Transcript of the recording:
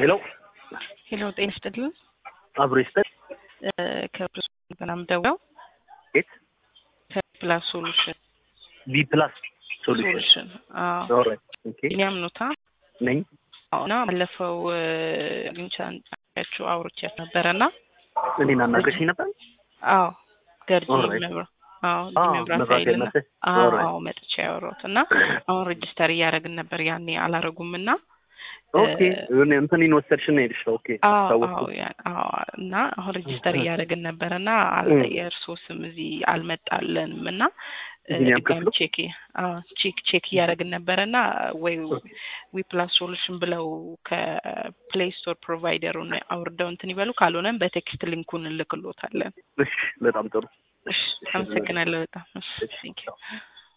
ሄሎ ሄሎ ጤና ይስጥልን። አብሮ ይስጠን። ከፕላስ በናም ደውለው የት ከፕላስ ሶሉሽን ቢ ፕላስ ሶሉሽን ሶሉሽን ኦልራይት ኦኬ ቢኒያም ኖታ ነኝ። እና ባለፈው አግኝቻችሁ አውርቻት ነበረ እና እኔን አናገርሽኝ ነበር። አዎ ገርጂ Alright. መብራ አዎ አዎ እዚህ መብራት መብራት ኃይል እና መሰለኝ። አዎ Alright. አዎ መጥቻ ያወራሁት እና አሁን ሬጅስተር እያደረግን ነበር ያኔ አላረጉም እና ኦኬ እኔ እንትኔን ወሰድሽና ሄድሽ። ኦኬ አዎ ታወቅኩ። አዎ ያ- አዎ እና አሁን ሬጅስተር እያደረግን ነበረ እና እም። የእርስዎ ስም እዚህ አልመጣልንም እና እ, ቢኒያም ድጋሚ ክፍሉ? ቼክ አዎ ቼክ ቼክ እያደረግን ነበረ እና ወይ ዊ ፕላስ ሶሉሽን ብለው ከፕሌይ ስቶር ፕሮቫይደሩን አውርደው እንትን ይበሉ፣ ካልሆነም በቴክስት ሊንኩን እንልክሎታለን። እሺ በጣም ጥሩ። እሺ አመሰግናለሁ በጣም እሺ ቴንክ ዩ